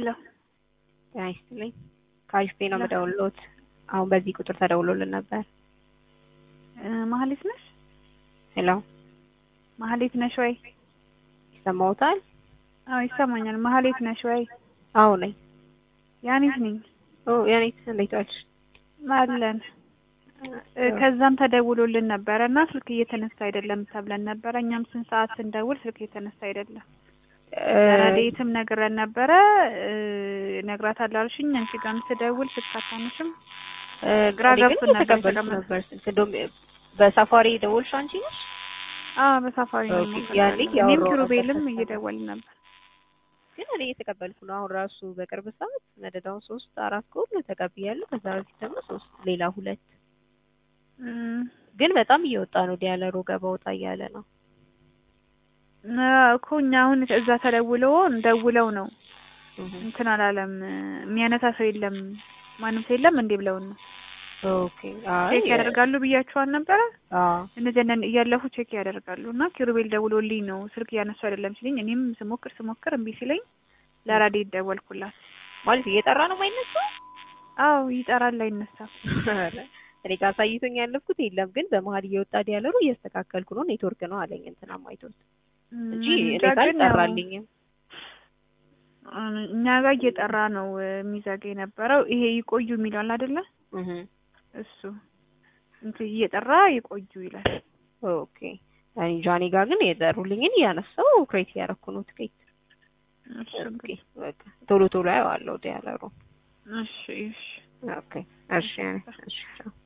ሄሎ ጤና ይስጥልኝ። ከአሪፍ ቤ ነው የምደውልዎት። አሁን በዚህ ቁጥር ተደውሎልን ነበር። ማህሌት ነሽ? ሄሎ ማህሌት ነሽ ወይ? ይሰማዎታል? አዎ ይሰማኛል። ማህሌት ነሽ ወይ? አዎ ነኝ። ያኔት ነኝ። ኦ ያኔት እንዴት ዋልሽ? አለን ከዛም ተደውሎልን ነበረ እና ስልክ እየተነሳ አይደለም ተብለን ነበረ። እኛም ስንት ሰዓት ስንደውል ስልክ እየተነሳ አይደለም። ረዴትም ነግረን ነበረ እነግራታለሁ አልሽኝ። አንቺ ጋርም ስደውል ስልክ አታነሽም። ግራ ገብቶን ነበር ተቀበልኩ ነበር ስልክ እንደውም በሳፋሪ ደወልሽ አንቺ ነሽ? አዎ በሳፋሪ ነው። ኦኬ፣ ያኔ እኔም ያወራሁ ኪሩቤልም ነበር። እየደወልን ነበር። ግን እኔ እየተቀበልኩ ነው። አሁን ራሱ በቅርብ ሰዓት መደዳውን ሶስት አራት ከሆነ ተቀብያለሁ። ከዛ በፊት ደግሞ ሶስት ሌላ ሁለት እም፣ ግን በጣም እየወጣ ነው። ዲያለሮ ገባ ወጣ እያለ ነው። እኮ እኛ አሁን እዛ ተደውሎ ደውለው ነው እንትን አላለም። የሚያነሳ ሰው የለም ማንም ሰው የለም እንዴ ብለውን ነው ኦኬ አይ ቼክ ያደርጋሉ ብያቸዋል ነበረ። አዎ እነዚህ እያለፉ ቼክ ያደርጋሉ እና ኪሩቤል ደውሎልኝ ነው ስልክ እያነሱ አይደለም ሲለኝ እኔም ስሞክር ስሞክር እምቢ ሲለኝ ለራዴት ደወልኩላት። ማለት እየጠራ ነው የማይነሳው። አዎ ይጠራል አይነሳም። እኔ ጋር አሳይቶኝ ያለፍኩት የለም፣ ግን በመሀል እየወጣ ዲያለሩ እያስተካከልኩ ነው ኔትወርክ ነው አለኝ። እንትና አይቶት እንጂ እኔ እንጃ ጋር ግን ያው አልጠራልኝም። እኛ ጋር እየጠራ ነው የሚዘጋ የነበረው ይሄ ይቆዩ የሚለዋል አይደለ? እህ እሱ እንትን እየጠራ ይቆዩ ይላል። ኦኬ እኔ ጃኒ ጋር ግን የጠሩልኝን እያነሳው ክሬት እያደረኩ ነው ትኬት። እሱ ኦኬ እንግዲህ በቃ ቶሎ ቶሎ አየዋለሁ ዲያለሩ። እሺ እሺ ኦኬ እሺ እሺ ቻው።